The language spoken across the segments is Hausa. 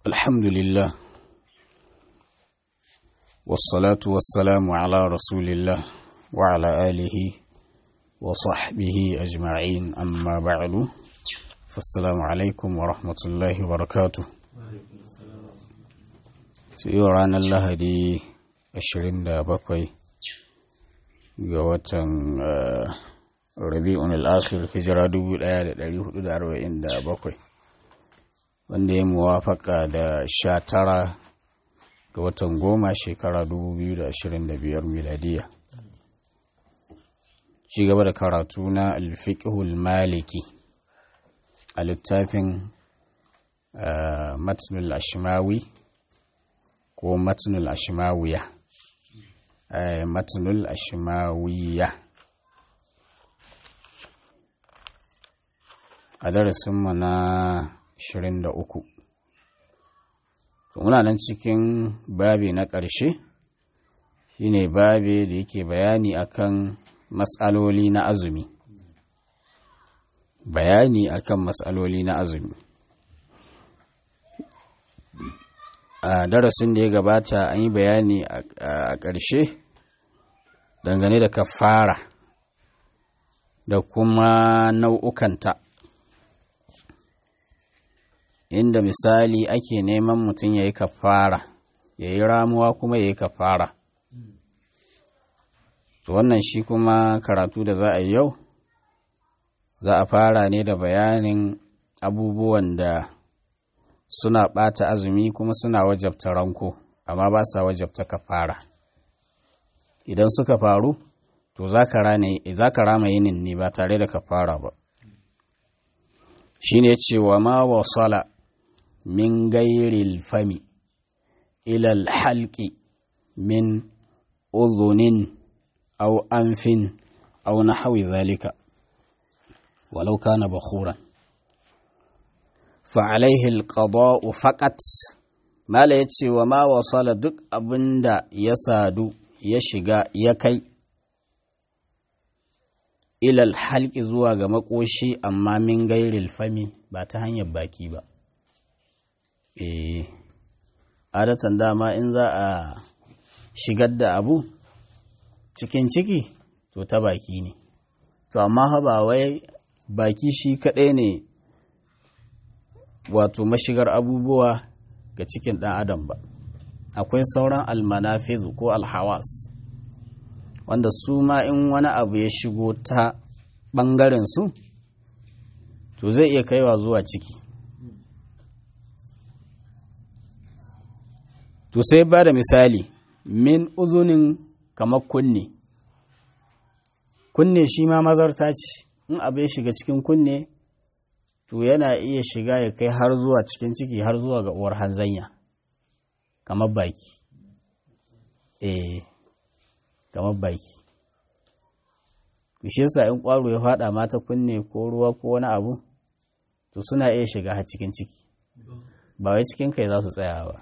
الحمد لله والصلاة والسلام على رسول الله وعلى آله وصحبه أجمعين أما بعد فالسلام عليكم ورحمة الله وبركاته سيوران الله دي أشرين دا بقوي وطن rabi'un al-akhir hijira 1447 wanda ya muwafaka da sha tara ga watan goma shekara 2025 miladiya ci gaba da karatu na alfiqhul maliki a littafin matnul ashmawi ko matnul ashmawiya matnul ashmawiya a darasinmu na 23 muna nan cikin babi na ƙarshe shine babi da yake bayani akan matsaloli na azumi bayani akan matsaloli na azumi a darasin da ya gabata an yi bayani a ƙarshe dangane da kafara da kuma nau'ukanta inda misali ake neman mutum ya yi kafara ya yi ramuwa kuma ya yi kafara to wannan shi kuma karatu da za a yi yau za a fara ne da bayanin abubuwan da suna ɓata azumi kuma suna wajabta ranko amma ba sa wajabta kafara idan suka faru to za ka rama yinin ne ba tare da kafara ba shine cewa ma wasala min gairil fami ilal halki min uzunin au anfin au nahawi zalika walau kana bakhuran فعليه القضاء فقط mala ya ce wa ma wasala duk abinda ya sadu ya shiga ya kai ilal halki zuwa ga makoshi amma min gairil fami ba ta hanyar baki ba eh adatan dama in za a shigar da abu cikin ciki to ta baki ne to amma ba wai baki shi kaɗai ne wato mashigar abubuwa ga cikin ɗan adam ba akwai sauran almanafizu ko alhawas wanda su ma in wani abu ya shigo ta ɓangaren su to zai iya kaiwa zuwa ciki to sai ba da misali min uzunin kamar kunne kunne shi ma mazarta ce in abu ya shiga cikin kunne to yana iya shiga ya kai har zuwa cikin ciki har zuwa ga uwar hanzanya kamar baki eh kamar baki shi yasa in kwaro ya fada mata kunne ko ruwa ko wani abu to suna iya shiga har cikin ciki ba wai cikin kai za su tsaya ba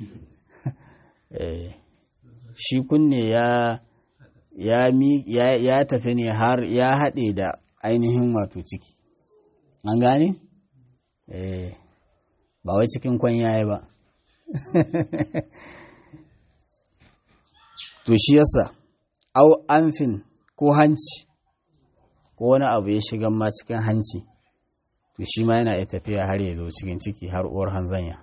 shi kunne ya ya ya tafi ne har ya haɗe da ainihin wato ciki an gane? eh ba wai cikin kwanyaye ba to shi yasa au amfin ko hanci ko wani abu ya shiga ma cikin hanci to shi ma yana iya tafiya har ya zo cikin ciki har uwar hanzanya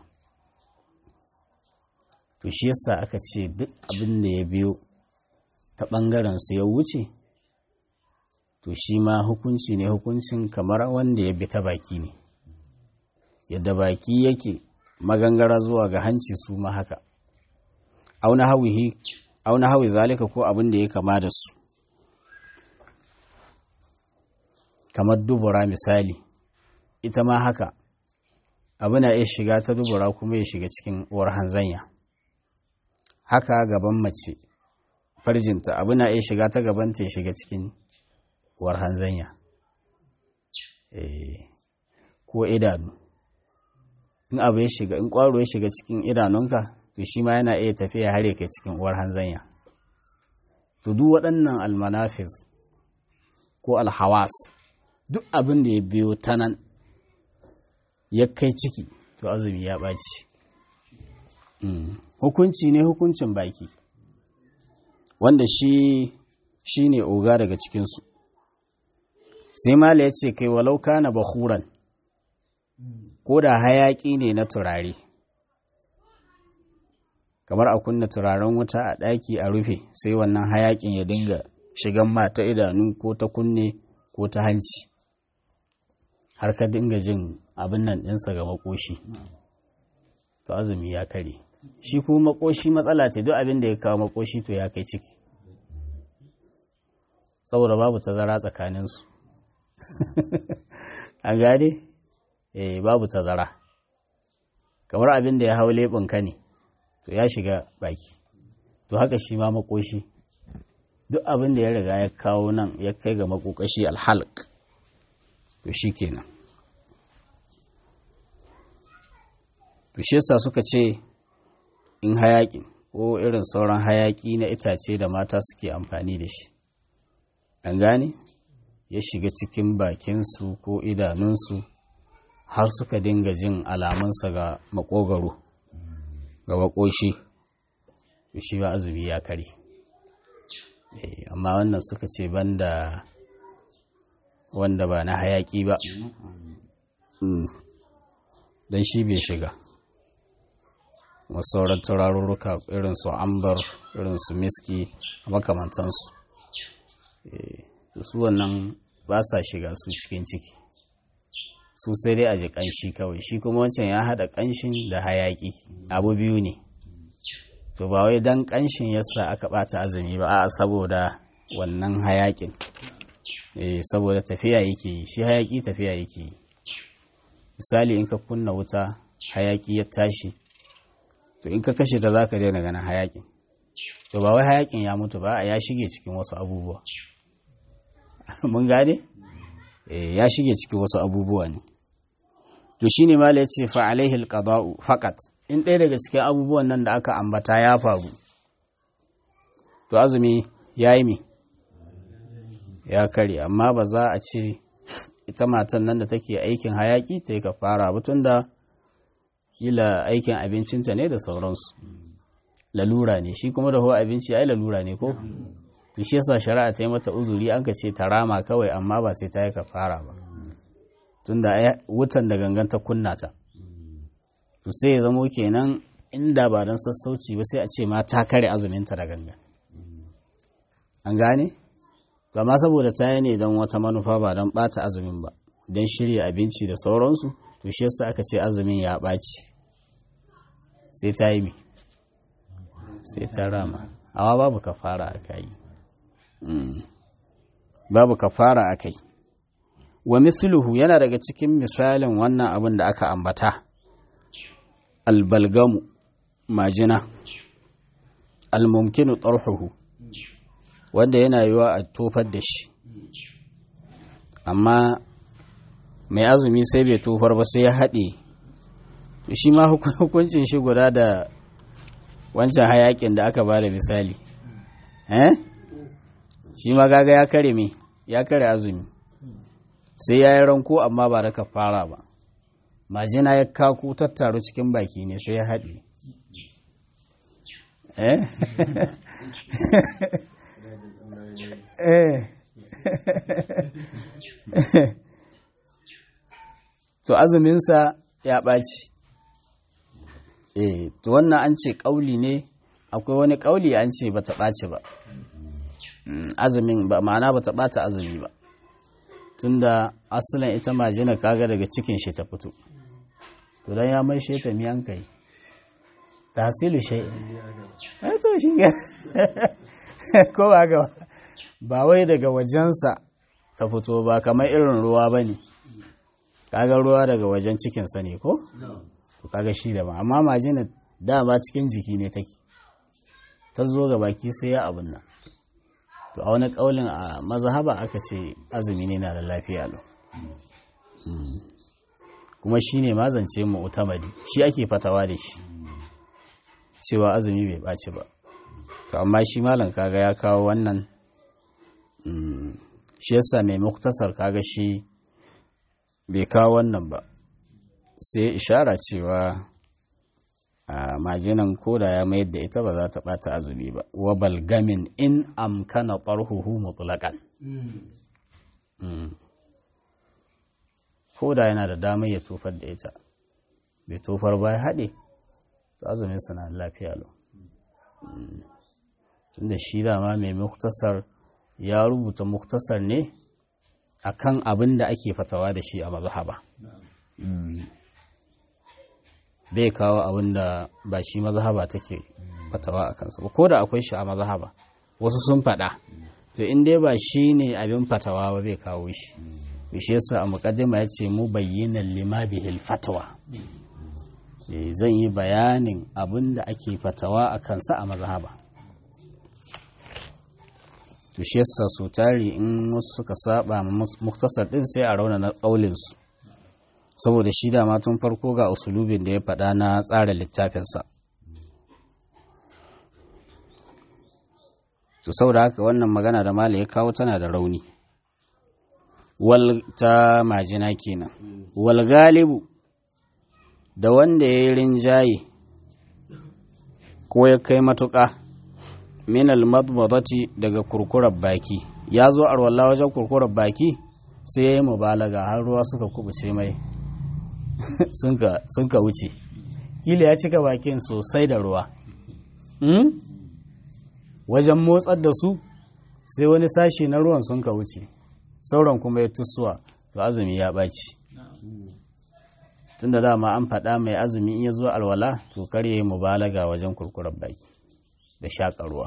to shi yasa aka ce duk abin da ya biyo ta ɓangaren su ya wuce to shi ma hukunci ne hukuncin kamar wanda ya bi ta baki ne yadda baki yake magangara zuwa ga hanci su ma haka auna hawi zalika ko abin da ya kama da su kamar dubura misali ita ma haka abu na iya shiga ta dubura kuma ya shiga cikin uwar hanzanya haka gaban mace farjinta abu na iya shiga ta gabanta ya shiga cikin uwar hanzanya ko idanu in abu ya shiga in kwaro ya shiga cikin idanunka to shi ma yana iya tafiya har kai cikin uwar hanzanya to duk waɗannan almanafis ko alhawas duk abin da ya biyo ta nan ya kai ciki to azumi ya ɓaci hukunci ne hukuncin baki wanda shi shi ne oga daga cikinsu sai mala ya ce kai walau kana bahuran ko da hayaƙi ne na turare kamar a kunna turaren wuta a ɗaki a rufe sai wannan hayaƙin ya dinga shigan mata idanu ko ta kunne ko ta hanci har ka dinga jin abin nan ɗinsa ga makoshi to azumi ya kare shi kuma makoshi matsala ce duk abin da ya kawo makoshi to ya kai ciki saboda babu tazara tsakaninsu an gane eh babu tazara kamar abin da ya hau leɓinka ne to ya shiga baki to haka shi ma makoshi duk abin da ya riga ya kawo nan ya kai ga makokashi alhalq to shi kenan to shi yasa suka ce in hayaƙi ko irin sauran hayaƙi na itace da mata suke amfani da shi an gane ya shiga cikin bakinsu ko idanunsu har suka dinga jin alamunsa ga makogaro ga makoshi to shi ba azumi ya kare amma wannan suka ce banda wanda ba na hayaki ba don shi bai shiga sauran turarurruka irin su ambar irin su miski a makamantansu su wannan ba sa shiga su cikin ciki su sai dai a ji ƙanshi kawai shi kuma wancan ya haɗa ƙanshin da hayaƙi abu biyu ne to ba wai dan ƙanshin yasa aka ɓata azumi ba a saboda wannan hayaƙin eh saboda tafiya yake yi shi hayaƙi tafiya yake yi misali in ka kunna wuta hayaƙi ya tashi to in ka kashe ta zaka daina ganin hayaƙin to ba wai hayaƙin ya mutu ba ya shige cikin wasu abubuwa mun gane ya shige cikin wasu abubuwa ne to shine mala ya ce fa alaihi alqada'u faqat in ɗaya daga cikin abubuwan nan da aka ambata ya faru to azumi ya yi mi ya kare amma ba za a ce ita matan nan da take aikin hayaki ta yi ka fara ba da kila aikin abincinta ne da sauransu lalura ne shi kuma da huwa abinci ai lalura ne ko to shi yasa shari'a ta yi mata uzuri an ka ce ta rama kawai amma ba sai ta yi ka fara ba tunda wutan da gangan ta kunna ta to sai ya zamo kenan inda ba don sassauci ba sai a ce ma ta kare azuminta da gangan an gane amma saboda ta yi ne don wata manufa ba don bata azumin ba don shirya abinci da sauransu to shi yasa aka ce azumin ya ɓaci sai ta yi mi sai ta rama amma babu kafara a kai babu kafara a kai wa mithluhu yana daga cikin misalin wannan abin da aka ambata albalgamu majina almumkinu tsarhuhu wanda yana yiwa a tofar da shi amma mai azumi sai bai tofar ba sai ya haɗe shi ma hukuncin shi guda da wancan hayakin da aka ba da misali eh shi ma gaga ya kare me ya kare azumi sai ya yi ranko amma ba da fara ba majina ya kaku tattaru cikin baki ne sai ya haɗe eh to azuminsa ya ɓaci eh to wannan an ce ƙauli ne akwai wani ƙauli an ce ba ta ɓaci ba azumin ba ma'ana ba ta ɓata azumi ba tunda asalin ita majina kaga daga cikin shi ta fito to dan ya mai shi ta miyan kai tahsilu shay eh to shi ga ko ba ga ba wai daga wajensa ta fito ba kamar irin ruwa bane kaga ruwa daga wajen cikin sa ne ko to kaga shi da ba amma majina dama cikin jiki ne take ta zo ga baki sai ya abun nan to a wani kaulin a mazhaba aka ce azumi ne na da lafiya lo kuma shi ne mazance mu utamadi shi ake fatawa da shi cewa azumi bai ɓaci ba to amma shi malam kaga ya kawo wannan shi yasa mai muktasar kaga shi bai kawo wannan ba sai ishara cewa a majinan koda ya mayar da ita ba za ta ɓata azumi ba wa balgamin in amkana ƙarhuhu mutlaƙan koda yana da damar ya tofar da ita bai tofar ba ya haɗe to azumin na lafiya lau tunda shi dama mai muktasar ya rubuta muktasar ne akan abin da ake fatawa da shi a mazhaba bai kawo abin da ba shi mazhaba take fatawa a kansa ba ko da akwai shi a mazhaba wasu sun faɗa to in dai ba shi ne abin fatawa ba bai kawo shi shi yasa a muqaddima ya ce mu bayyana lima bihil fatawa zan yi bayanin abin da ake fatawa a kansa a mazhaba to shi yasa so tari in wasu suka saba muktasar din sai a rauna na ƙaulinsu saboda shi dama tun farko ga usulubin da ya faɗa na tsara littafinsa to saboda haka wannan magana da mala ya kawo tana da rauni wal ta majina kenan wal galibu da wanda ya yi rinjaye ko ya kai matuƙa min almadmadati daga kurkurar baki ya zo arwallah wajen kurkurar baki sai ya yi mubalaga har ruwa suka kubuce mai sun ka wuce kila ya cika bakin sosai da ruwa wajen motsar da su sai wani sashi na ruwan sun ka wuce sauran kuma ya tusuwa to azumi ya ɓaci tunda dama an faɗa mai azumi in ya zo alwala to kar ya yi mubalaga wajen kurkurar baki da shaƙa ruwa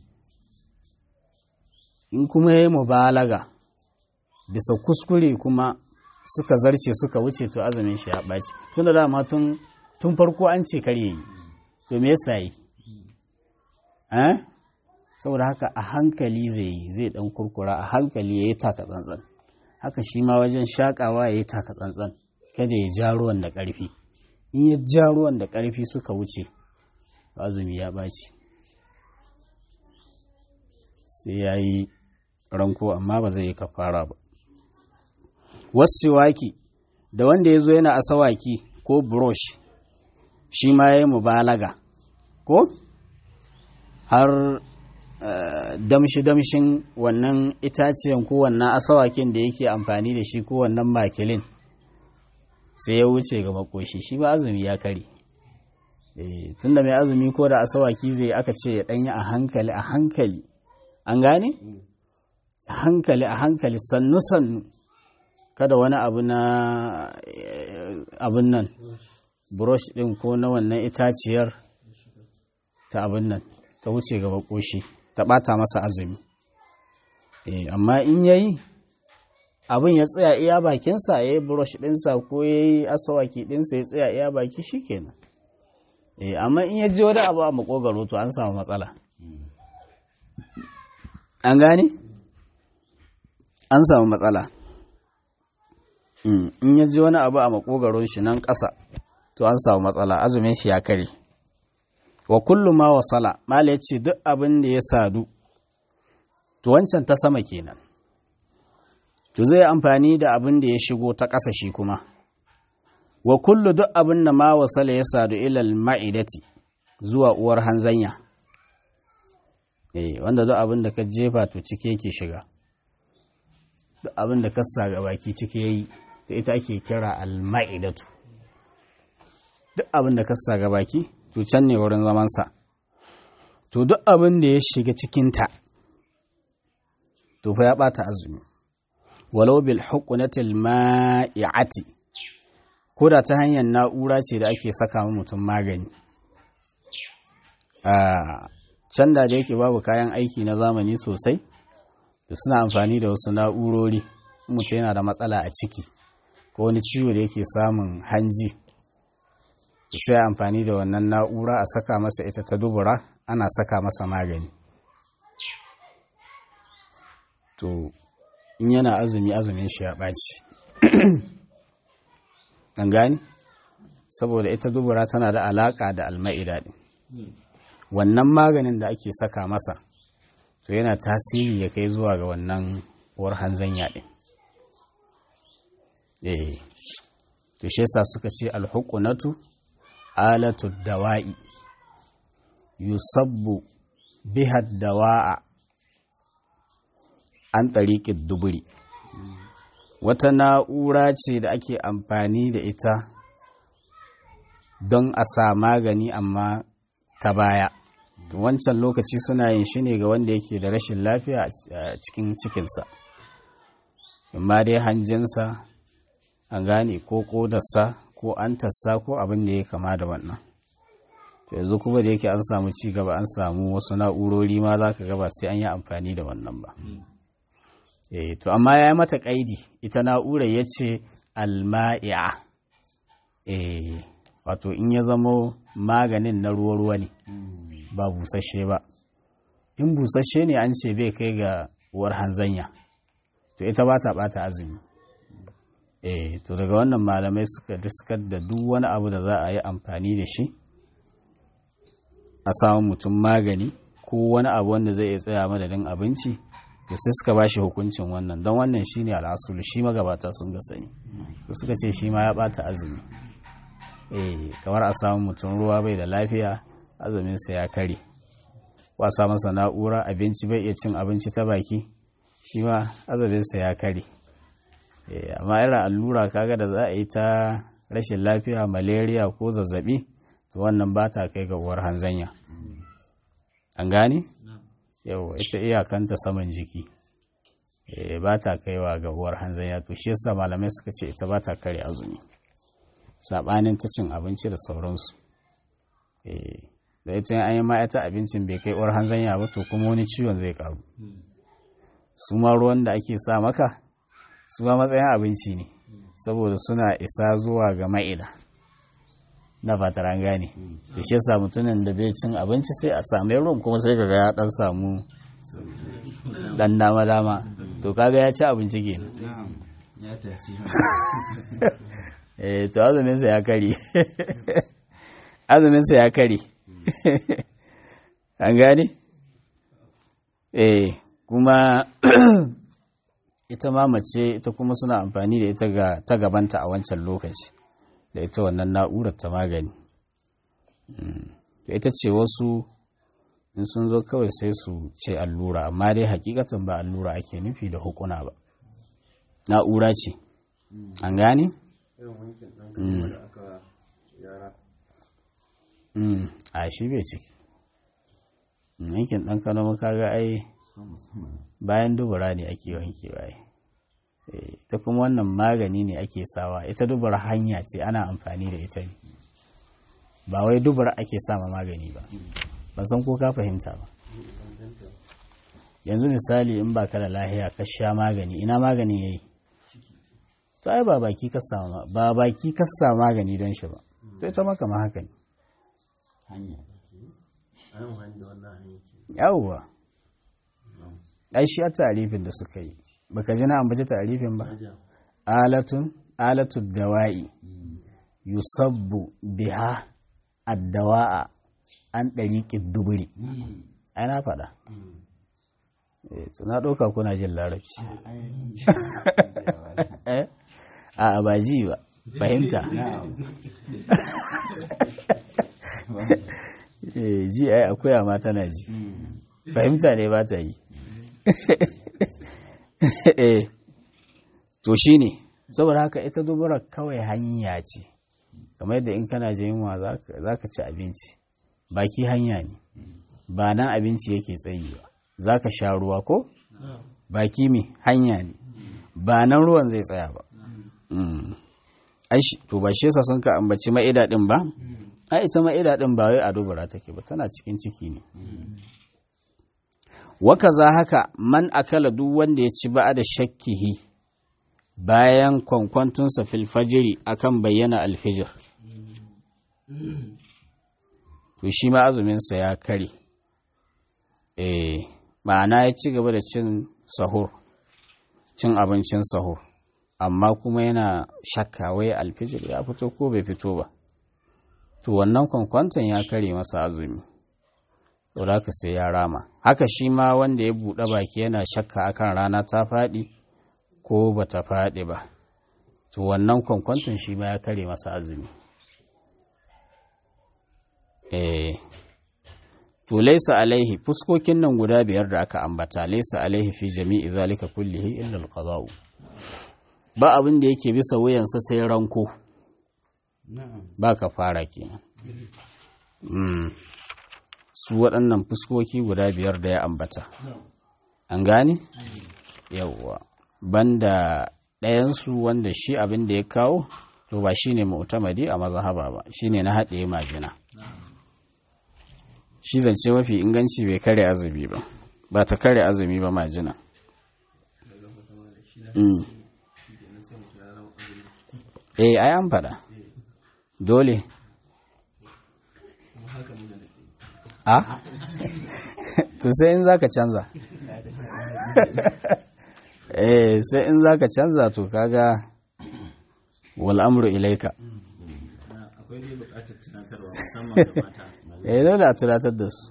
in kuma ya yi mubalaga bisa kuskure kuma suka zarce suka wuce to azumin shi ya ɓaci tun da dama tun farko an ce kar yi to me yasa yi eh saboda haka a hankali zai yi zai dan kurkura a hankali ya yi taka tsantsan haka shi ma wajen shakawa ya yi taka tsantsan kada ya ja ruwan da ƙarfi in ya ja ruwan da ƙarfi suka wuce azumi ya ɓaci sai ya yi ranko amma ba zai yi kafara ba wasu waki da wanda ya zo yana asawaki ko brush shi ma ya yi mubalaga ko har damshi-damshin wannan itaciyan ko wannan asawakin da yake amfani da shi ko wannan makilin sai ya wuce ga makoshi shi ba azumi ya kare tun da mai azumi ko da asawaki zai aka ce ya danyi a hankali a hankali an gane a hankali a hankali sannu-sannu kada wani abu na abin nan brush din ko na wannan itaciyar ta abin nan ta wuce gaba koshi ta bata masa azumi amma in yayi abin ya tsaya iya bakinsa ya yi brush dinsa ko ya yi asawaki dinsa ya tsaya iya baki shi kenan amma in ya ji wani abu a makogaro to an samu matsala an gane an samu matsala in ya ji wani abu a makogaron shi nan ƙasa to an samu matsala azumin shi ya kare wa kullu ma wasala mala ya ce duk abin da ya sadu to wancan ta sama kenan to zai amfani da abin da ya shigo ta ƙasa shi kuma wa kullu duk abin da ma wasala ya sadu ilal ma'idati zuwa uwar hanzanya eh wanda duk abin da ka jefa to cike yake shiga duk abin da ka sa ga baki cike yayi ta ita ake kira al-ma'idatu duk abin da ka sa ga baki to can ne wurin zamansa to duk abin da ya shiga cikinta to fa ya bata azumi walau bil hukunatil ma'i'ati ko da ta hanyar na'ura ce da ake saka mutum magani a can da da yake babu kayan aiki na zamani sosai da suna amfani da wasu na'urori mutum yana da matsala a ciki ko wani ciwo da yake samun hanji sai amfani da wannan na'ura a saka masa ita ta dubura ana saka masa magani to in yana azumi azumin shi ya ɓaci an gani saboda ita dubura tana da alaƙa da alma'ida ɗin wannan maganin da ake saka masa to yana tasiri ya kai zuwa ga wannan uwar hanzanya ɗin eh to shi yasa suka ce alhukunatu alatu dawa'i yusabbu biha dawa'a an tariƙin duburi wata na'ura ce da ake amfani da ita don a sa magani amma ta baya wancan lokaci suna yin shi ne ga wanda yake da rashin lafiya a cikin cikinsa amma dai hanjinsa an gane ko kodarsa ko antarsa ko abin da ya kama da wannan to yanzu kuma da yake an samu ci gaba an samu wasu na'urori ma za ka gaba sai an yi amfani da wannan ba eh to amma ya yi mata kaidi ita na'urar ya ce alma'i'a eh wato in ya zamo maganin na ruwa-ruwa ne ba busasshe ba in busasshe ne an ce bai kai ga uwar hanzanya to ita ba ta bata azumi eh to daga wannan malamai suka diskar da duk wani abu da za a yi amfani da shi a samun mutum magani ko wani abu wanda zai iya tsaya madadin abinci to sai suka ba shi hukuncin wannan don wannan shine al'asulu shi magabata sun ga sani to suka ce shi ma ya bata azumi eh kamar a samu mutum ruwa bai da lafiya azuminsa ya kare wasa masa na'ura abinci bai iya cin abinci ta baki shi ma azuminsa ya kare amma irin allura kaga da za a yi ta rashin lafiya malaria ko zazzabi to wannan ba ta kai ga uwar hanzanya an gane yau ita iyakanta saman jiki ba ta kaiwa ga uwar hanzanya to shi yasa malamai suka ce ita ba ta kare azumi saɓanin ta cin abinci da sauransu da ita an yi ma'aita abincin bai kai uwar hanzanya ba to kuma wani ciwon zai karu su ma ruwan da ake sa maka su ma matsayin abinci ne saboda suna isa zuwa ga ma'ida na fatar an gane da shi yasa mutumin da bai cin abinci sai a sami ruwan kuma sai kaga ya dan samu dan dama dama to kaga ya ci abinci kenan eh to azumin sa ya kare azumin sa ya kare an gane eh kuma ita ma mace ita kuma suna amfani da ita ga ta gabanta a wancan lokaci da ita wannan na'urar ta magani ita ce wasu in sun zo kawai sai su ce allura amma dai hakikatan ba allura ake nufi da hukuna ba na'ura ce an gane? a shi bai ciki yankin ɗan kano kaga ai bayan dubura ne ake wankewa ita kuma wannan magani ne ake sawa ita dubura hanya ce ana amfani da ita ne ba wai dubura ake sama magani ba ban san ko ka fahimta ba yanzu misali in ba ka da lahiya ka sha magani ina magani yayi to ai ba baki ka sama ba baki ka sama magani don shi ba to ita maka ma haka ne yawwa ai shi a tarifin da suka yi baka ji na ambaci tarifin ba alatun alatu dawa'i yusabbu biha addawa'a an ɗariƙin duburi ai na faɗa na ɗauka kuna jin larabci a ba ji ba fahimta ji ai akwai ma tana ji fahimta ne ba ta yi to shi ne saboda haka ita dubura kawai hanya ce kamar yadda in kana jin yunwa za ka ci abinci baki hanya ne ba nan abinci yake tsayi ba za ka sha ruwa ko baki mai hanya ne ba nan ruwan zai tsaya ba to ba shi yasa sun ka ambaci ma'ida din ba a ita ma'ida din ba wai a dubura take ba tana cikin ciki ne waka za haka man akala duk wanda ya ci ba'a da shakkihi bayan kwankwantunsa filfajiri akan bayyana alfijir to shi ma azuminsa ya kare eh ma'ana ya ci gaba da cin sahur cin abincin sahur amma kuma yana shakka wai alfijir ya fito ko bai fito ba to wannan kwankwanton ya kare masa azumi to da sai ya rama haka shi ma wanda ya buɗe baki yana shakka akan rana ta faɗi ko ba ta faɗi ba, to wannan kwankwanton shi ma ya kare masa azumi. eh to laisa alaihi fuskokin nan guda biyar da aka ambata laisa alaihi fi jami'i zalika kullihi illa alqada'u ba abin da yake bisa wuyansa sai ranko ba ka fara kenan su waɗannan fuskoki guda biyar da ya ambata an gane yawwa banda ɗayansu wanda shi abin da ya kawo to ba shine mu'tamadi a mazhaba ba shine na haɗe majina shi zance mafi inganci bai kare azumi ba ba ta kare azumi ba majina eh ai an faɗa dole a to sai in zaka canza eh sai in zaka canza to kaga wal amru ilaika akwai dai bukatar tunatarwa musamman da mata eh dole a tunatar da su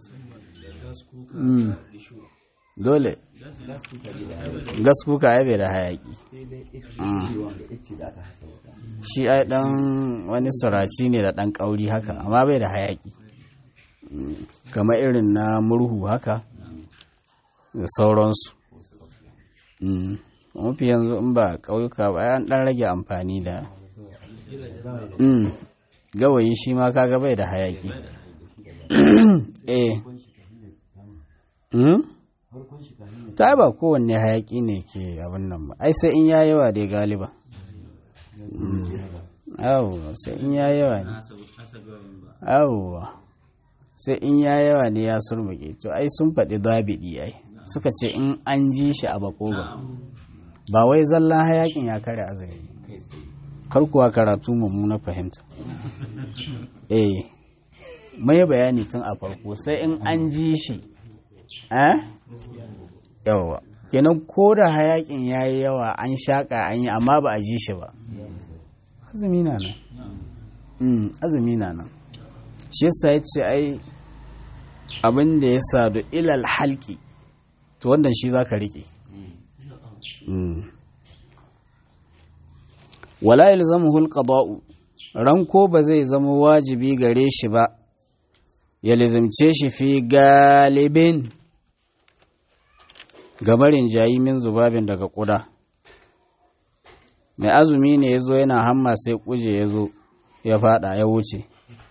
dole gas kuka ya bai da hayaki shi ai dan wani suraci ne da dan kauri haka amma bai da hayaki kamar irin na murhu haka da sauransu mafi yanzu in ba ƙauyuka ba an ɗan rage amfani da gawayi shi ma kaga bai da hayaki eh ta ba kowanne hayaki ne ke abin nan ba ai sai in ya yawa dai galiba yawwa sai in ya yawa ne yawwa sai in ya yawa ne ya surmuke to ai sun faɗi zabidi ai suka ce in an ji shi a bakoga ba wai zallan hayakin ya kare azumi kar kuwa karatu mummuna fahimta eh mai bayani tun a farko sai in an ji shi eh yawa kenan ko da hayakin ya yi yawa an shaƙa an yi amma ba a ji shi ba azumi na nan azumi na nan shi yasa ya ce ai abin da ya sadu ilal halki to wannan shi za ka riƙe wala yalzamuhu alqada'u ranko ba zai zama wajibi gare shi ba ya lizimce shi fi galibin gabarin jayi min zubabin daga ƙuda mai azumi ne ya zo yana hamma sai kuje ya zo ya fada ya wuce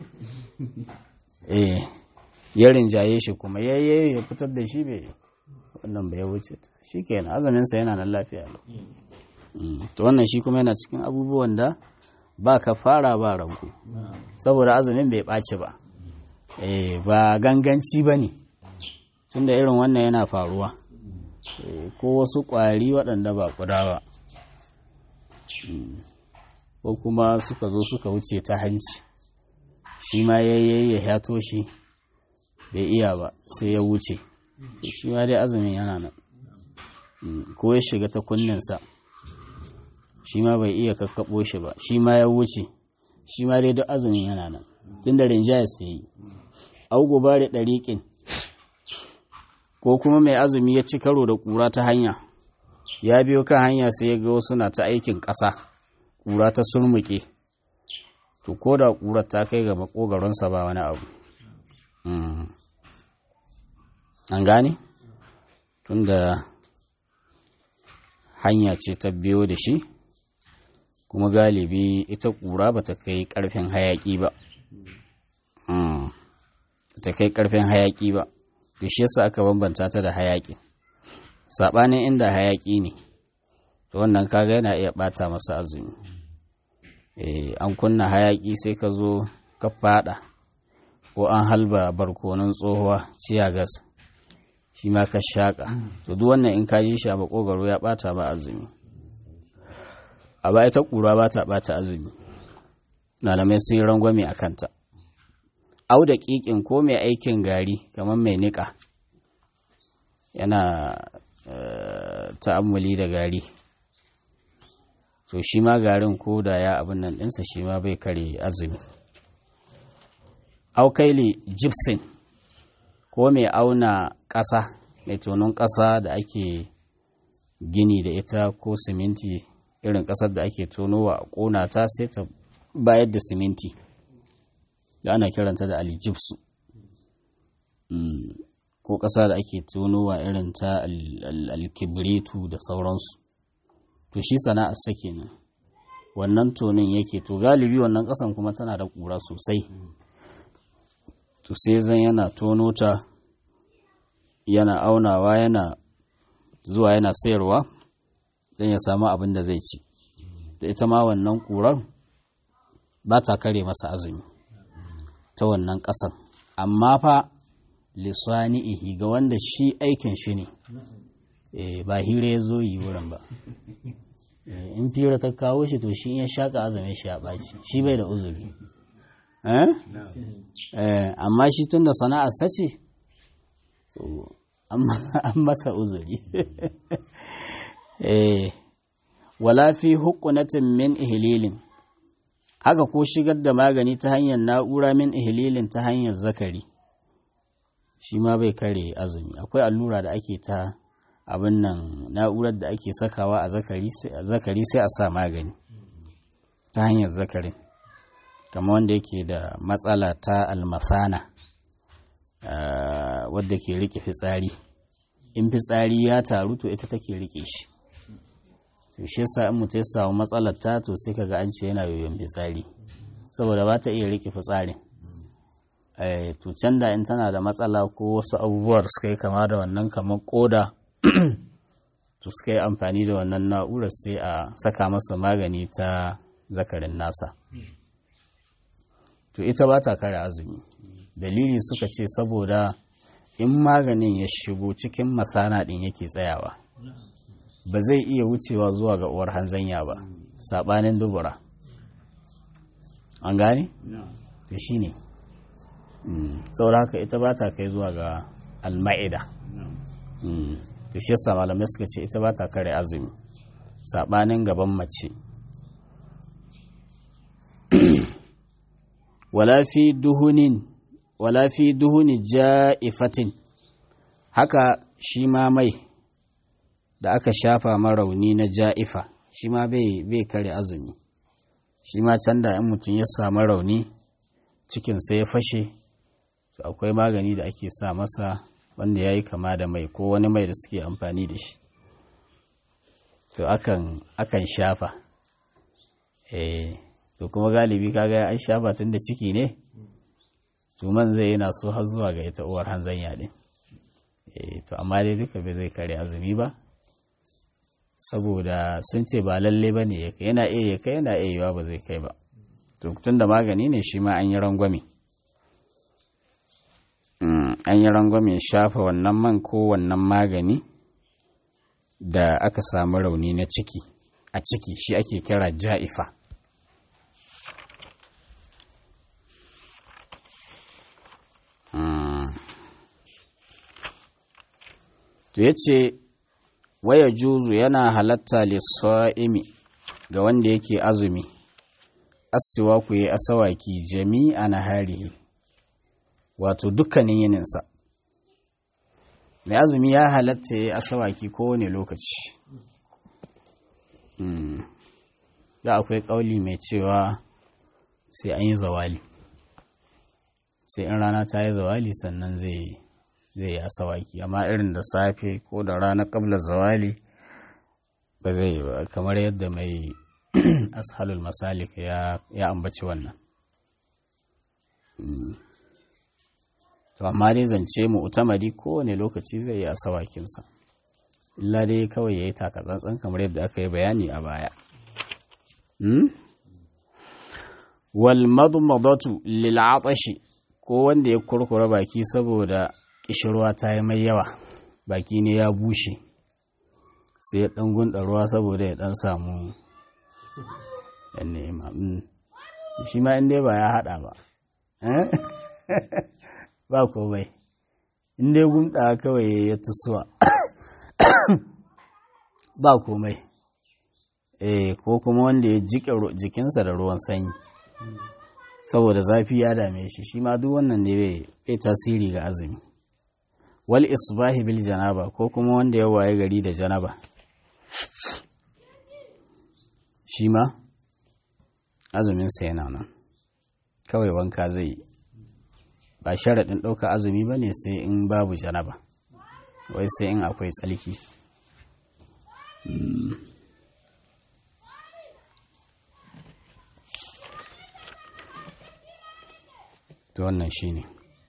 eh ya rinjaye shi kuma yayye ya fitar da shi bai wannan bai wuce shi kenan azuminsa yana nan lafiya lau to wannan shi kuma yana cikin abubuwan da ba ka fara ba ranku saboda azumin bai ɓaci ba ba ganganci ba ne tunda irin wannan yana faruwa ko wasu ƙwari waɗanda ba ƙuda ba ko kuma suka zo suka wuce ta hanci shi ma yayyayi ya yato shi bai iya ba sai ya wuce shi ma dai azumin yana nan ko ya shiga ta kunninsa shi ma bai iya kakkaɓo shi ba shi ma ya wuce shi ma dai duk azumin yana nan tun da rinjaya sai yi au gobare ɗariƙin ko kuma mai azumi ya ci karo da ƙura ta hanya ya biyo kan hanya sai ya ga wasu na ta aikin ƙasa ƙura ta sulmuke to ko da ƙurar ta kai ga makogaronsa ba wani abu an gane tunda hanya ce ta biyo da shi kuma galibi ita ƙura ba ta kai ƙarfin hayaƙi ba ta kai ƙarfin hayaƙi ba da shi yasa aka bambanta ta da hayaƙi saɓanin inda hayaƙi ne to wannan kaga yana iya ɓata masa azumi an kunna hayaƙi sai ka zo ka faɗa ko an halba barkonon tsohuwa ciyagas shi ma ka shaƙa to duk wannan in ka ji shi a makogaro ya ɓata ba azumi a baya ta ƙura ba ta ɓata azumi malamai sun yi rangwame a kanta au da ƙiƙin ko mai aikin gari kamar mai niƙa yana ta'ammuli da gari to shi ma garin ko da ya abin nan ɗinsa shi ma bai kare azumi au kaili gypsum ko mai auna ƙasa mai tonon ƙasa da ake gini da ita ko siminti irin ƙasar da ake tonowa a ƙona ta sai ta bayar da siminti da ana kiranta da aljibsu ko ƙasa da ake tonowa irin ta alkibritu da sauransu to shi sana'ar sa kenan wannan tonin yake to galibi wannan ƙasan kuma tana da ƙura sosai to sai zan yana tono ta yana aunawa yana zuwa yana sayarwa don ya samu abin da zai ci da ita ma wannan ƙurar ba ta kare masa azumi ta wannan ƙasan amma fa lisani'ihi ga wanda shi aikin shi ne ba hira ya zo yi wurin ba in fira ta kawo shi to shi ya shaƙa azumin shi ya ɓaci shi bai da uzuri amma shi tun da sana'ar sace an masa uzuri wala fi hukunatin min ihililin haka ko shigar da magani ta hanyar na'ura min ihililin ta hanyar zakari shi ma bai kare azumi akwai allura da ake ta abin nan na'urar da ake sakawa a zakari sai a sa magani ta hanyar zakarin kama wanda yake da matsala ta almasana wadda ke rike fitsari in fitsari ya taru to ita take rike shi to shi yasa in mutum ya samu matsalar ta to sai kaga an ce yana yoyon fitsari saboda ba ta iya rike fitsarin to can da in tana da matsala ko wasu abubuwar suka yi kama da wannan kamar koda to suka yi amfani da wannan na'urar sai a saka masa magani ta zakarin nasa to ita ba ta kare azumi dalili suka ce saboda in maganin ya shigo cikin masana ɗin yake tsayawa ba zai iya wucewa zuwa ga uwar hanzanya ba saɓanin dubura an gane? to shi ne saboda haka ita ba ta kai zuwa ga alma'ida to shi yasa malamai suka ce ita ba ta kare azumi saɓanin gaban mace wala fi duhunin wala fi duhuni ja'ifatin haka shi ma mai da aka shafa marauni na ja'ifa shi ma bai kare azumi shi ma can da in mutum ya samu rauni cikinsa ya fashe to akwai magani da ake sa masa wanda ya yi kama da mai ko wani mai da suke amfani da shi to akan, akan shafa eh to kuma galibi kaga an shafa tun da ciki ne tuman zai yana so har zuwa ga ita uwar hanzanya din eh to amma dai duka bai zai kare azumi ba saboda sun ce ba lalle ba ne yana iya ya kai yana iya yiwa ba zai kai ba to tun da magani ne shi ma an yi rangwame an yi rangwame shafa wannan man ko wannan magani da aka samu rauni na ciki a ciki shi ake kira ja'ifa to ya ce waya juzu yana halatta lissa'imi ga wanda yake azumi asiwa ku yi asawaki jami'a na harihi wato dukkanin yininsa mai azumi ya halatta ya yi asawaki kowane lokaci da akwai ƙauli mai cewa sai an yi zawali sai in rana ta yi zawali sannan zai yi asawaki amma irin da safe ko da rana ƙabla zawali ba zai yi ba kamar yadda mai ashalul masalik ya ambaci wannan to amma dai zance mu utamadi kowane lokaci zai yi asawakinsa illa dai kawai ya yi takatsantsan kamar yadda aka yi bayani a baya wal madmadatu lil atashi ko wanda ya kurkura baki saboda kishirwa ta yi mai yawa baki ne ya bushe sai ya dan gunda ruwa saboda ya dan samu yan nema shi ma in dai ba ya hada ba ba komai in dai gumda kawai ya tusuwa ba komai eh ko kuma wanda ya jike jikinsa da ruwan sanyi saboda zafi ya dame shi shi ma duk wannan ne bai tasiri ga azumi wal isbahi bil janaba ko kuma wanda ya waye gari da janaba shi ma azuminsa yana nan kawai wanka zai ba sharaɗin ɗauka azumi ba ne sai in babu janaba wai sai in akwai tsalki to wannan shine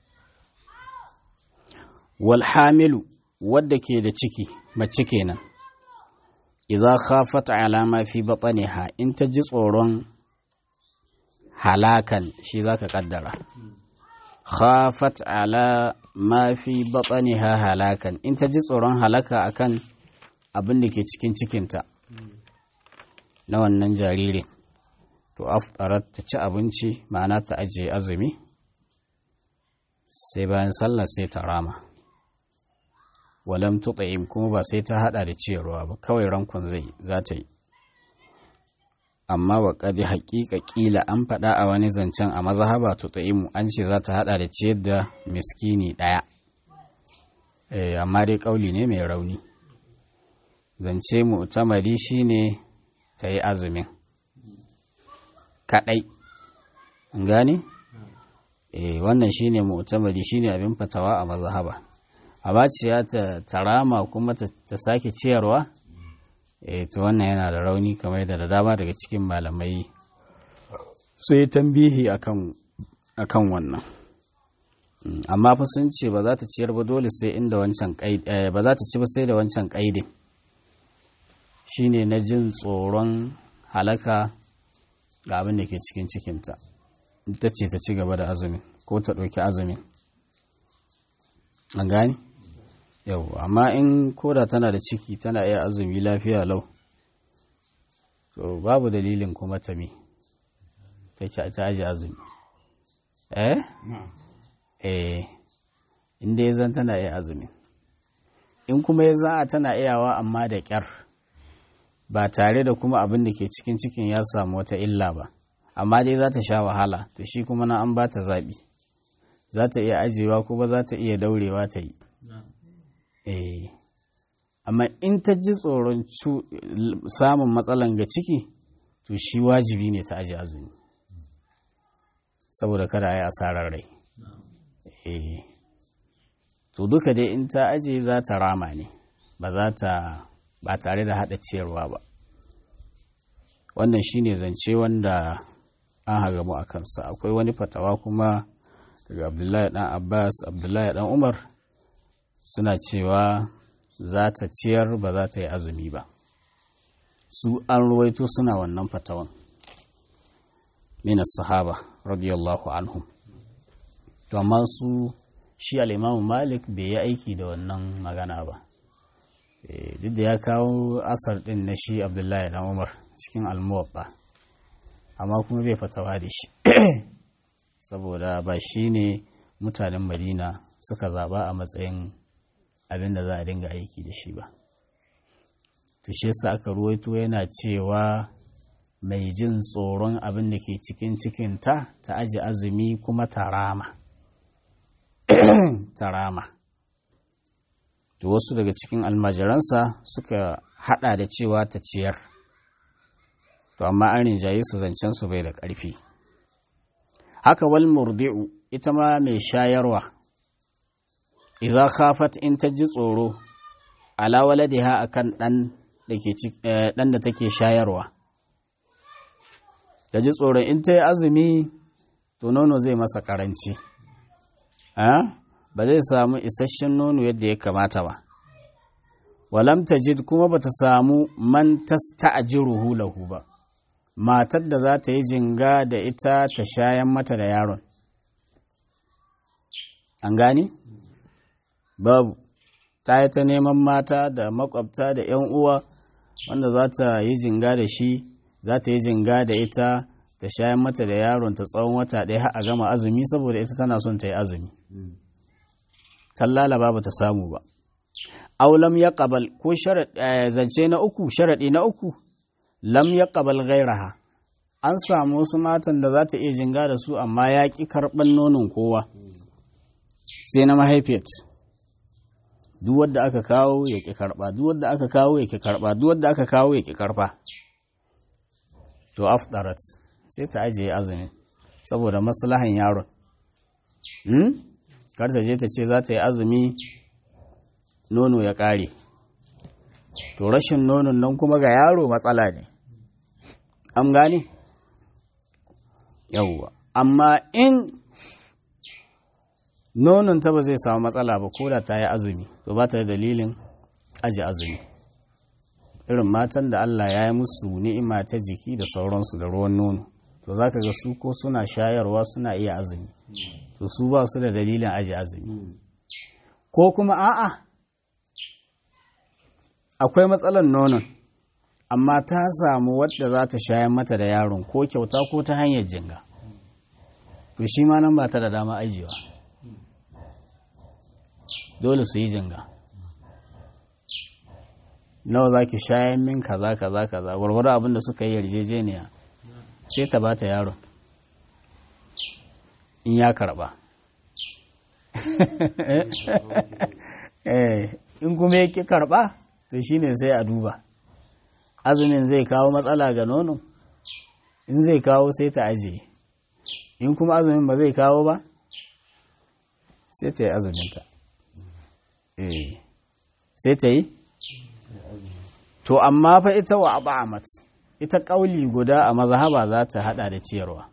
wal hamilu wadda ke da ciki mace kenan idza khafat ala ma fi batniha in ta ji tsoron halakan shi zaka kaddara khafat ala ma fi batniha halakan in ta ji tsoron halaka akan abin da ke cikin cikinta na wannan jaririn to aftarat ta ci abinci ma'ana ta ajiye azumi sai bayan sallah sai ta rama walam tut'im kuma ba sai ta hada da ciyarwa ba kawai rankon zai za ta yi amma wa kadi haƙiƙa ƙila an faɗa a wani zancen a mazhaba tut'imu an ce za ta hada da ciyar da miskini ɗaya eh amma dai ƙauli ne mai rauni zance mu'tamadi shine ta yi azumin kaɗai an gane eh wannan shine mu'tamadi shine abin fatawa a mazhaba abaciya ta tarama kuma ta sake ciyarwa eh to wannan yana da rauni kamar da da dama daga cikin malamai su yi tambihi akan akan wannan amma fa sun ce ba za ta ciyar ba dole sai inda wancan ba za ta ci ba sai da wancan kaidin shine na jin tsoron halaka ga abin da ke cikin cikinta ita ce ta ci gaba da azumin ko ta ɗauki azumin an gani yau amma in koda tana da ciki tana iya azumi lafiya lau to babu dalilin kuma ta mi ta ta aji azumi eh eh inda ya zan tana iya azumi in kuma ya za a tana iyawa amma da kyar ba tare da kuma abin da ke cikin cikin ya samu wata illa ba amma dai za ta sha wahala to shi kuma na an ba ta zaɓi za ta iya ajiyewa kuma za ta iya daurewa ta yi eh amma in ta ji tsoron samun matsalan ga ciki to shi wajibi ne ta aji azumi saboda kada a yi asarar rai eh to duka dai in ta aje za ta rama ne ba za ta ba tare da haɗa ciyarwa ba wannan shine zance wanda an hagamu a kansa akwai wani fatawa kuma daga abdullahi dan abbas abdullahi dan umar suna cewa za ta ciyar ba za ta yi azumi ba su an ruwaito suna wannan fatawan minas sahaba radiyallahu anhum to amma su shi al'imamu malik bai yi aiki da wannan magana ba duk da ya kawo asar din na shi abdullahi dan umar cikin almuwaɓa amma kuma bai fatawa da shi saboda ba shi ne mutanen madina suka zaba a matsayin abin da za a dinga aiki da shi ba to shi yasa aka ruwaito yana cewa mai jin tsoron abin da ke cikin cikinta ta aji azumi kuma ta rama ta rama to wasu daga cikin almajiransa suka hada da cewa ta ciyar to amma an rinjaye su zancen su bai da ƙarfi haka wal murdi'u ita ma mai shayarwa idza khafat in ta ji tsoro ala waladiha akan dan da ke dan da take shayarwa ta ji tsoro in ta yi azumi to nono zai masa karanci ba zai samu isasshen nono yadda ya kamata ba walam tajid kuma bata samu man tasta'jiruhu lahu ba matar da za ta yi jinga da ita ta shayan mata da yaron an gani babu ta yi ta neman mata da makwabta da 'yan uwa wanda za ta yi jinga da shi za ta yi jinga da ita ta shayan mata da yaron ta tsawon wata ɗaya har a gama azumi saboda ita tana son ta yi azumi tallala ba ta samu ba aulam ya ƙabal ko zance na uku sharaɗi na uku lam ya ƙabal gairaha an samu wasu matan da za ta iya jinga da su amma ya ƙi karɓar nonon kowa sai na mahaifiyat duk wadda aka kawo ya ƙi karɓa duk wadda aka kawo ya ƙi karɓa duk wadda aka kawo ya ƙi karɓa to afdarat sai ta ajiye azumin saboda maslahan yaron hmm? kar ta je ta ce za ta yi azumi nono ya ƙare to rashin nonon nan kuma ga yaro matsala ne an gane yawwa amma in nonon ta ba zai samu matsala ba ko da ta yi azumi to ba ta da dalilin aji azumi irin matan da Allah ya yi musu ni'ima ta jiki da sauransu da ruwan nono to za ka ga su ko suna shayarwa suna iya azumi to su ba su da dalilin aji azumi ko kuma a'a akwai matsalar nonon amma ta samu wadda za ta shayar mata da yaron ko kyauta ko ta hanyar jinga to shi ma nan ba ta da dama ajiyewa dole su yi jinga nawa za ki shayar min kaza kaza kaza gwargwaro abin da suka yi yarjejeniya sai ta bata yaron in ya karba in kuma ya ki karba to shine sai a duba azumin zai kawo matsala ga nono in zai kawo sai ta ajiye in kuma azumin ba zai kawo ba sai ta yi azuminta eh sai ta yi to amma fa ita wa abamat ita kauli guda a mazhaba za ta hada da ciyarwa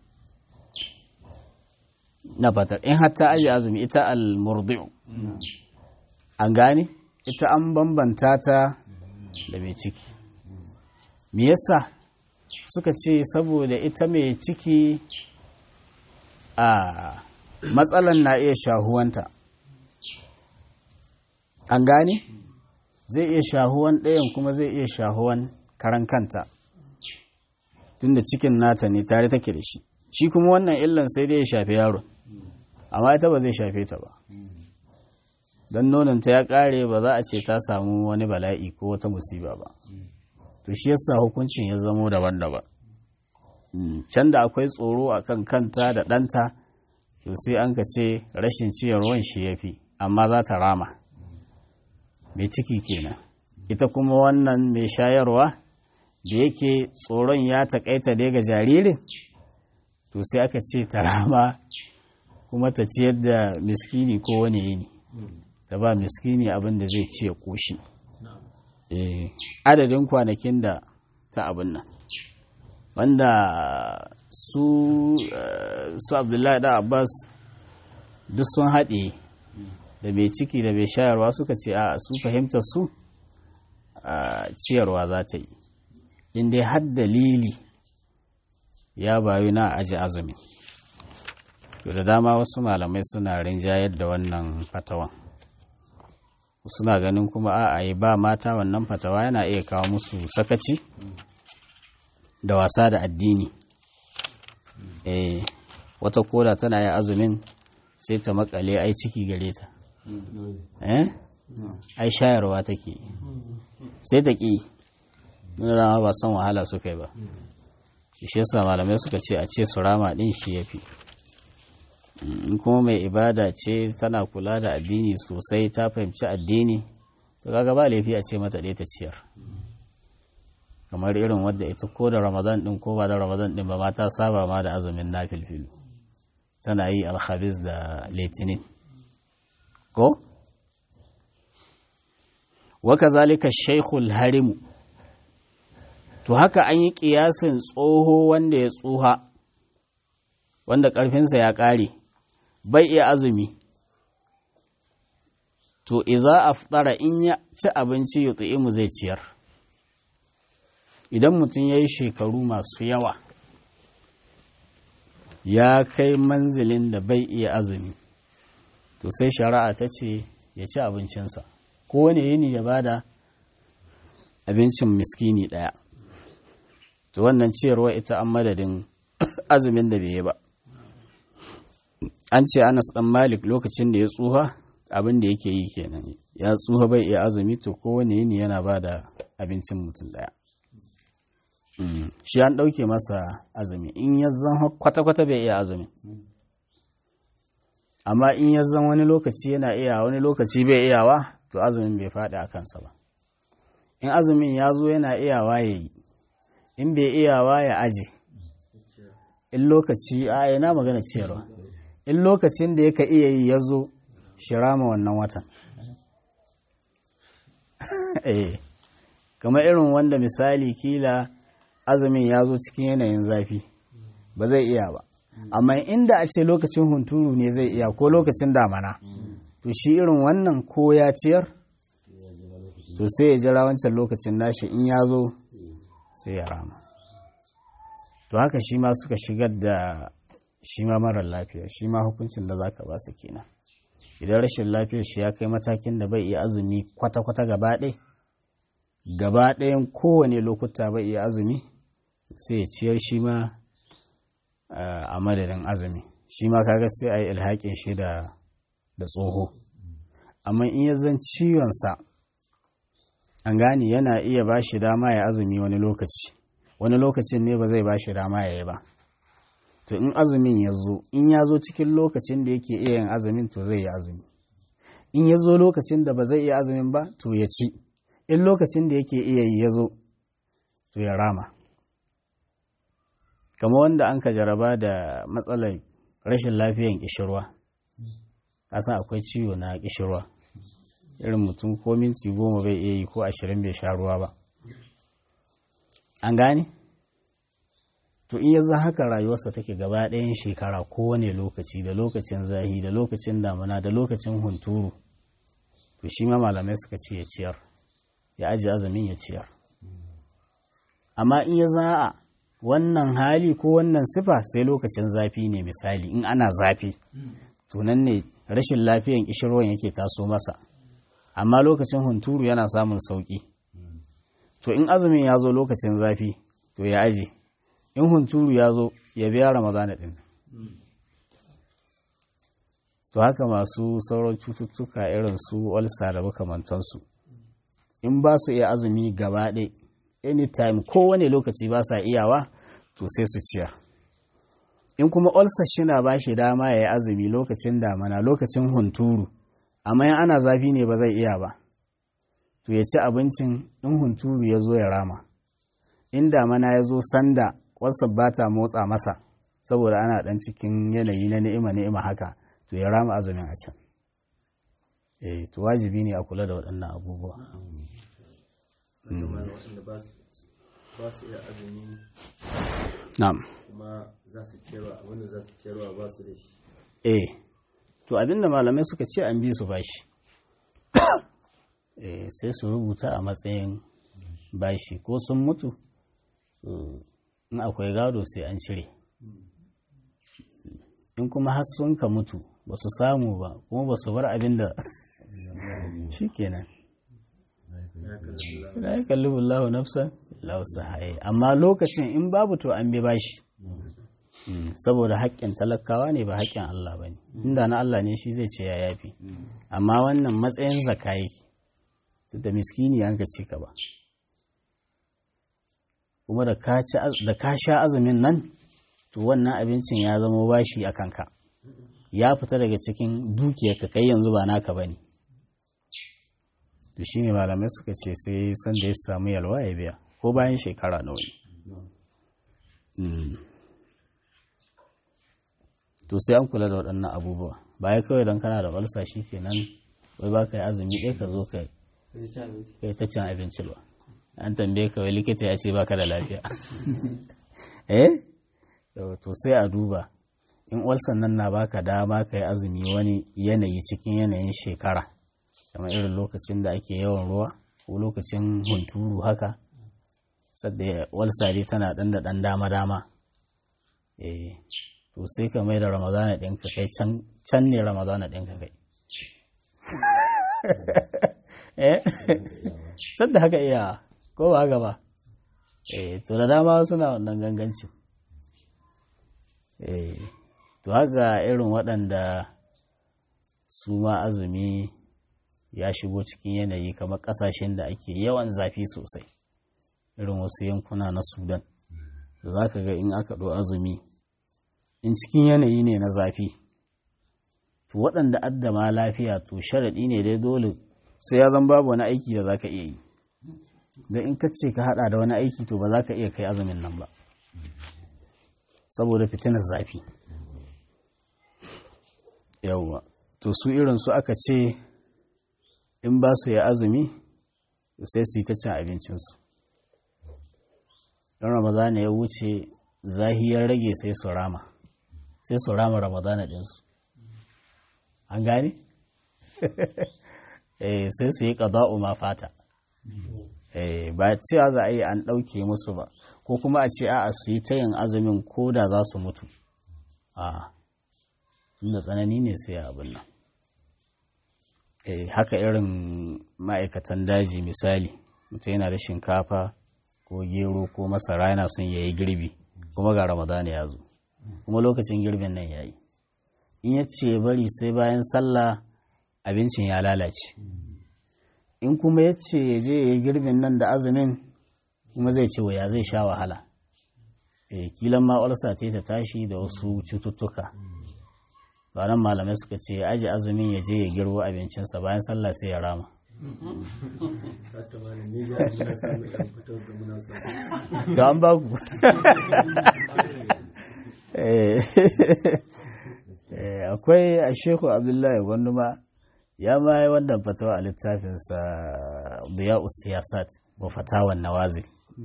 na fatar in hatta aji azumi ita al-murdi'u an gane ita an bambanta ta da mai ciki me yasa suka ce saboda ita mai ciki a matsalan na iya shahuwanta an gane zai iya shahuwan ɗayan kuma zai iya shahuwan karan kanta tunda cikin nata ne tare take da shi shi kuma wannan illan sai dai ya shafi yaron amma ita ba zai shafe ta ba don nononta ya ƙare ba za a ce ta samu wani bala'i ko wata musiba ba to shi yasa hukuncin ya zamo daban-daban can da akwai tsoro a kan kanta da ɗanta to sai an ka ce rashin ciyarwan shi ya fi amma za ta rama mai ciki kenan ita kuma wannan mai shayarwa da yake tsoron ya taƙaita dai ga jaririn to sai aka ce ta rama kuma ta ciyar da miskini ko wani yini ta ba miskini abin da zai ci ya ƙoshi adadin kwanakin da ta abin nan wanda su su abdullahi da abbas duk sun haɗe da mai ciki da mai shayarwa suka ce a su fahimtar su ciyarwa za ta yi inda har dalili ya bayu na aji azumi to da dama wasu malamai suna rinjayar da wannan fatawan suna ganin kuma a yi ba mata wannan fatawa yana iya kawo musu sakaci da wasa da addini eh wata koda tana yin azumin sai ta makale ai ciki gare ta eh ai shayarwa take sai ta ƙi nuna ba san wahala suka yi ba shi yasa malamai suka ce a ce su rama din shi yafi in kuma mai ibada ce tana kula da addini sosai ta fahimci addini to kaga ba laifi a ce mata ɗaya ta ciyar kamar irin wadda ita ko da ramadan din ko ba da ramadan din ba ma ta saba ma da azumin nafilfil tana yi alhabis da litinin ko waka zalika shaikhul harimu to haka an yi kiyasin tsoho wanda ya tsuha wanda ƙarfinsa ya ƙare bai iya azumi to iza aftara in ya ci abinci ya mu zai ciyar idan mutum ya yi shekaru masu yawa ya kai manzilin da bai iya azumi to sai shari'a ta ce ya ci abincinsa kowane yini ya bada abincin miskini ɗaya to wannan ciyarwa ita an madadin azumin da bai yi ba an ce anas dan malik lokacin da ya tsuha abin da yake yi kenan ya tsuha bai iya azumi to kowane yini yana ba da abincin mutum ɗaya shi an ɗauke masa azumi in ya zan kwata-kwata bai iya azumi amma in ya zan wani lokaci yana iya wani lokaci bai iyawa to azumin bai faɗi a kansa ba in azumin ya zo yana iyawa ya yi in bai iyawa ya aje in lokaci a yana magana ciyarwa in lokacin da yaka iya yi ya zo shi rama wannan watan eh kamar irin wanda misali kila azumin ya zo cikin yanayin zafi ba zai iya ba amma inda a ce lokacin hunturu ne zai iya ko lokacin damana to shi irin wannan ko ya ciyar to sai ya jira wancan lokacin nashi in ya zo sai ya rama to haka shi ma suka shigar da shi ma marar lafiya shi ma hukuncin da zaka ba su kenan idan rashin lafiyar shi ya kai matakin da bai iya azumi kwata-kwata gaba ɗaya gaba ɗayan kowane lokuta bai iya azumi sai ya ciyar shi ma a madadin azumi shi ma kaga sai a yi ilhaƙin shi da tsoho amma in ya zan ciwonsa an gane yana iya ba shi dama ya azumi wani lokaci wani lokacin ne ba zai ba shi dama ya yi ba to in azumin ya zo in ya zo cikin lokacin da yake iya yin azumin to zai yi azumi in ya zo lokacin da ba zai iya azumin ba to ya ci in lokacin da yake iya yi ya zo to ya rama kama wanda an ka jaraba da matsalar rashin lafiyan kishirwa kasan akwai ciwo na kishirwa irin mutum ko minti goma bai iya yi ko ashirin bai sha ruwa ba an gane to in yanzu haka rayuwarsa take gaba ɗayan shekara kowane lokaci da lokacin zahi da lokacin damuna da lokacin hunturu to shi ma malamai suka ce ya ciyar ya aji azumin ya ciyar amma in ya za'a wannan hali ko wannan sifa sai lokacin zafi ne misali in ana zafi to nan ne rashin lafiyan kishirwan yake taso masa amma lokacin hunturu yana samun sauki to in azumin ya zo lokacin zafi to ya aje in hunturu ya zo ya biya ramadana din to haka masu sauran cututtuka irin su walsa da makamantansu in ba su iya azumi gaba ɗaya anytime kowane lokaci ba sa iyawa to sai su ciyar in kuma ulcer shina ba shi dama ya yi azumi lokacin damana lokacin hunturu amma in ana zafi ne ba zai iya ba to ya ci abincin in hunturu ya zo ya rama in damana ya zo sanda ulcer ba ta motsa masa saboda ana dan cikin yanayi na ni'ima ni'ima haka to ya rama azumin a can eh to wajibi ne a kula da waɗannan abubuwa ba su iya azumi na'am kuma za su ciyarwa abinda za su ciyarwa ba su da shi eh to abinda malamai suka ce an bi su bashi eh sai su rubuta a matsayin bashi ko sun mutu in akwai gado sai an cire in kuma har sun ka mutu ba su samu ba kuma ba su bar abin da shi kenan la ya kalli bullahu nafsan lausa haye amma lokacin in babu to an bi bashi saboda haƙƙin talakawa ne ba haƙƙin Allah ba ne inda na Allah ne shi zai ce ya yafi amma wannan matsayin zaka yake da miskini an ka ci ka ba kuma da ka sha azumin nan to wannan abincin ya zama bashi a kanka ya fita daga cikin dukiyarka kai yanzu ba naka ba ne to shi ne malamai suka ce sai sanda ya samu yalwa ya biya ko bayan shekara nawa ne to sai an kula da waɗannan abubuwa baya kawai don kana da walsa shi kenan wai ba ka yi azumi ɗaya ka zo ka yi ta cin abinci ba an tambaye ka wai likita ya ce ba ka da lafiya eh to sai a duba in walsan nan na baka dama ka yi azumi wani yanayi cikin yanayin shekara kamar irin lokacin da ake yawan ruwa ko lokacin hunturu haka sadda walsa dai tana ɗan da ɗan dama-dama eh to sai ka mai da ramadana ɗinka kai can ne ramadana ɗinka kai eh sadda haka iya ko ba haka ba eh to da dama suna wannan gangancin eh to haka irin waɗanda su ma azumi ya shigo cikin yanayi kamar ƙasashen da ake yawan zafi sosai irin wasu yankuna na sudan da za ka ga in aka ɗo azumi in cikin yanayi ne na zafi to waɗanda addama lafiya to sharaɗi ne dai dole sai ya zan babu wani aiki da za ka iya yi da in ka ce ka haɗa da wani aiki to ba za ka iya kai azumin nan ba saboda fitinar zafi yawwa to su irin su aka ce in ba su yi azumi sai su yi ta cin abincinsu don ramadana ya wuce zahiyar rage sai su rama sai su rama ramadana ɗinsu an gane? eh sai su yi ƙaza'u ma fata eh ba cewa za a yi an ɗauke musu ba ko kuma a ce a'a su yi ta yin azumin ko da za su mutu a tunda tsanani ne sai abin nan eh haka irin ma'aikatan daji misali mutum yana da shinkafa ko gero ko masara yana son ya yi girbi kuma ga ramadana ya zo kuma lokacin girbin nan ya yi in ya ce bari sai bayan sallah abincin ya lalace in kuma ya ce ya je ya yi girbin nan da azumin kuma zai ce ya zai sha wahala e kilan ma ulsa ta ta tashi da wasu cututtuka ba nan malamai suka ce ya aji azumin ya je ya girbo abincinsa bayan sallah sai ya rama to an ba ku akwai a sheku abdullahi gwanduma ya ma yi wannan fatawa a littafinsa biya siyasat wa fatawan nawazil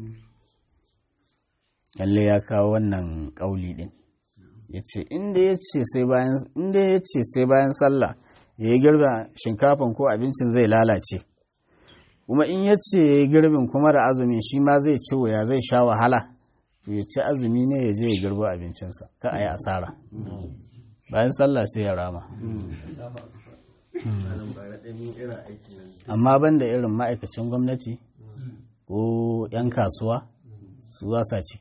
lalle ya kawo wannan kauli din ya ce inda ya ce sai bayan sallah ya yi girbin shinkafin ko abincin zai lalace kuma in ya ce ya yi girbin kuma da azumin shi ma zai ci wuya zai sha wahala to ya ci azumi ne ya je ya girbo abincinsa ka a yi asara bayan sallah sai ya rama amma ban da irin ma'aikacin gwamnati ko 'yan kasuwa su wasa ciki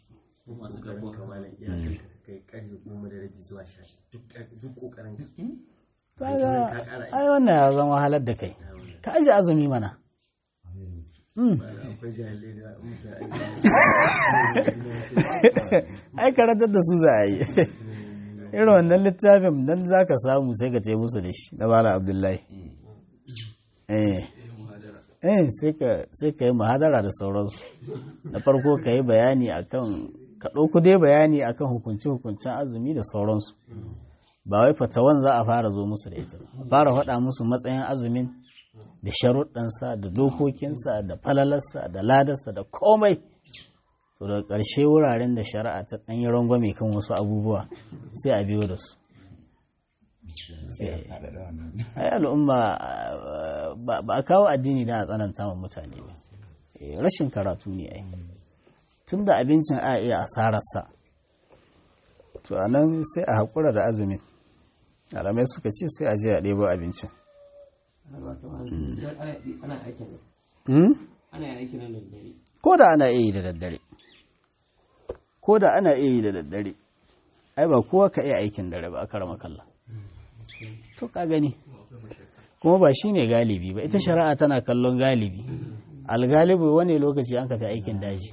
ai wannan ya zama wahalar da kai ka aji azumi mana ai karatar da su za a yi irin wannan littafin nan za ka samu sai ka ce musu da shi na bala abdullahi eh sai ka yi mahadara da sauransu na farko ka yi bayani akan ka ɗauku dai bayani akan hukunce-hukuncen azumi da sauransu ba wai fatawan za a fara zo musu da ita fara faɗa musu matsayin azumin da sharuɗansa da dokokinsa da falalarsa da ladarsa da komai to daga ƙarshe wuraren da shari'a ta ɗan yi rangwame kan wasu abubuwa sai a biyo da su ai al'umma ba a kawo addini da a tsananta ma mutane ba rashin karatu ne ai tun da abincin a iya asararsa to a nan sai a haƙura da azumin alamai suka ce sai a je a ɗebo abincin ko da ana iya yi da daddare ko da ana iya yi da daddare ai ba kowa ka iya aikin dare ba a karama kalla to ka gani kuma ba shi ne galibi ba ita shari'a tana kallon galibi algalibi wani lokaci an ka fi aikin daji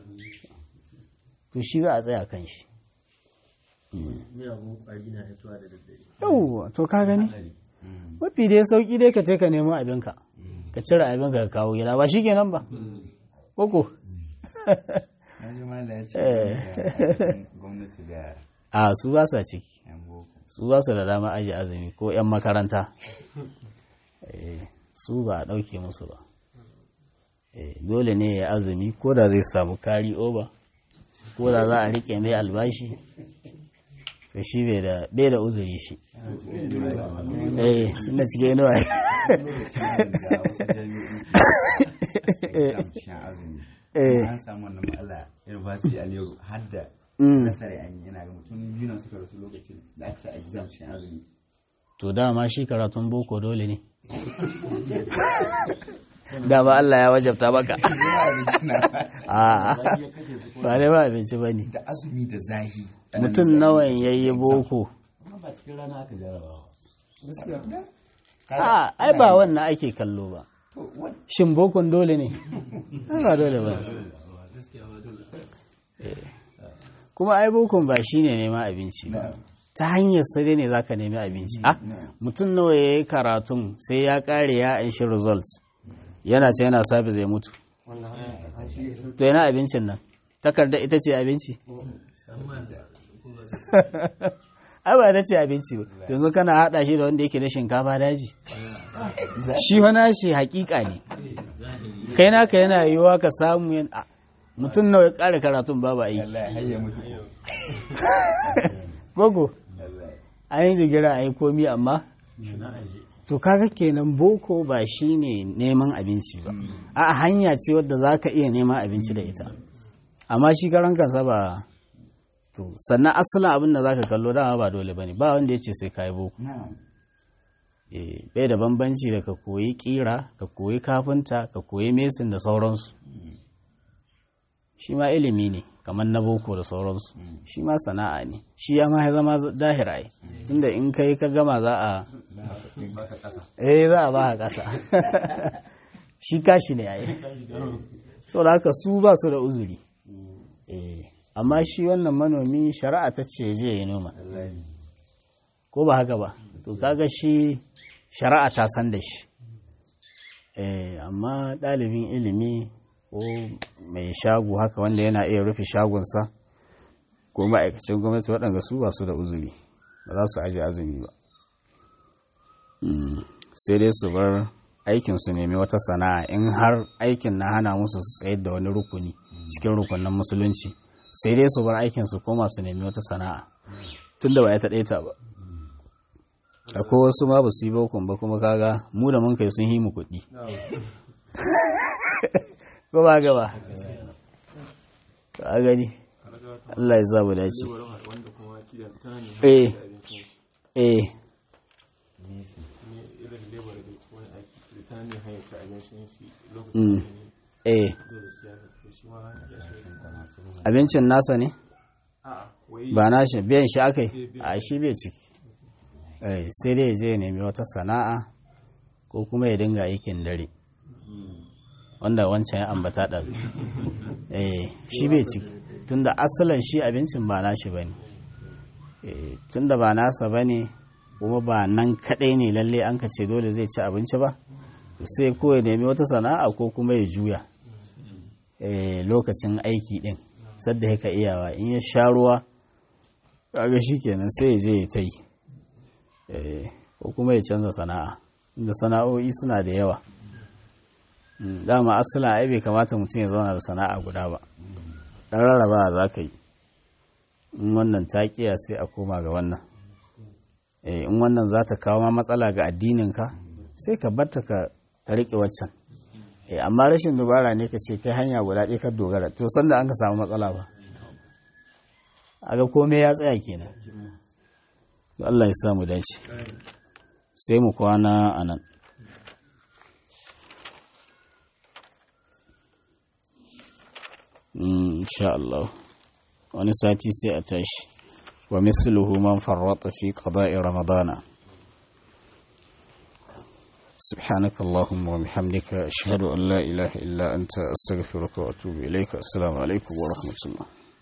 to shi za a tsaya kan shi yauwa to ka gani mafi dai sauki dai ka ce ka nemo abinka ka cire abinka ka kawo gida ba shi kenan ba koko a su ba sa ciki su ba su da dama aji azumi ko 'yan makaranta su ba a ɗauke musu ba dole ne ya azumi ko da zai samu kari oba ko da za a riƙe mai albashi to shi bai da uzuri shi eh suna cike inuwa an samu wannan matsala university a lero har da nasara an yi yana ga mutum biyu na suka rasu lokacin da aka sa exam cikin azumi to dama shi karatun boko dole ne dama Allah ya wajabta maka a ba ne ba abinci ba ne da azumi da zahi mutum nawan ya yi boko ba cikin rana aka jarabawa a ai ba wannan ake kallo ba shin bokon dole ne ba dole ba kuma ai bokon ba shi ne neman abinci ba ta hanyar sai ne zaka nemi abinci ah mutum nawa ya yi karatun sai ya kare ya anshi results yana ce yana sabi zai mutu to yana abincin nan takarda ita ce abinci ai ba ta ce abinci ba to yanzu kana haɗa shi da wanda yake da shinkafa daji shi wani shi hakika ne kai naka yana yiwuwa ka samu yan a, mutum nawa ya ƙara karatun babu aiki wallahi har ya mutu gogo wallahi an yi jigira a yi komi amma to kaga kenan boko ba shi ne neman abinci ba a hanya ce wadda za ka iya neman abinci da ita amma shi karan kansa ba to sannan asalin abin da za ka kallo dama ba dole ba ne ba wanda ya ce sai ka yi boko na'am Eh, bai da bambanci da ka koyi kira ka koyi kafinta ka koyi mesin da sauransu shi ma ilimi ne kamar na boko da sauransu shi ma sana'a ne shi ya ma ya zama dahir ai tunda in kai ka gama za a baka kasa eh za a ba ka kasa shi kashi ne ai saboda haka su ba su da uzuri eh amma shi wannan manomi shari'a ta ce je ya noma wallahi ko ba haka ba to kaga shi shari'a ta san da shi eh amma ɗalibin ilimi ko mai shago haka wanda yana iya rufe shagonsa ko ma'aikacin gwamnati waɗanda su ba su da uzuri ba za su aji azumi ba Mm, sai dai su bar aikin su nemi wata sana'a in har aikin na hana musu su tsayar da wani rukuni cikin rukunin musulunci sai dai su bar aikin su koma su nemi wata sana'a tunda ba ya taɗe ta ba akwai wasu ma ba su yi bokon ba kuma kaga mu da mun kai sun yi mu kuɗi ko ba gaba ka gani Allah ya zabu dace wanda kuma kila tana ne eh abincin shi eh ne irin lebar da wani aiki da tana ne hanyar ci abincin shi Mm. lokacin da ne eh dole sai ya fito shi ma ya shi abincin nasa ne a'a wai ba na shi biyan shi akai a shi bai ciki eh sai dai ya je ya nemi wata sana'a ko kuma ya dinga aikin dare wanda wancan ya ambata ɗan eh shi bai ciki tunda asalin shi abincin ba nashi bane eh tunda ba nasa bane kuma ba nan kadai ne lalle an ka ce dole zai ci abinci ba sai ko ya nemi wata sana'a ko kuma ya juya eh lokacin aiki din sadda yaka iyawa in ya sha ruwa kaga shikenan sai ya je ya ta yi eh ko kuma ya canza sana'a inda sana'o'i suna da yawa Mm, dama asalin ai bai kamata mutum ya zauna da sana'a guda ba dan rarraba za ka yi in wannan ta kiya sai a koma ga wannan eh in wannan za ta kawo ma matsala ga addininka sai ka barta ka ka riƙe waccan eh amma rashin dubara ne ka ce kai hanya guda ɗaya ka dogara to sanda an ka samu matsala ba aga komai ya tsaya kenan to Allah ya samu dace sai mu kwana a nan insha Allah wani sati sai a tashi wa mithluhu man farrata fi qada'i ramadana سبحانك اللهم وبحمدك أشهد أن لا إله إلا أنت أستغفرك وأتوب إليك السلام عليكم ورحمة الله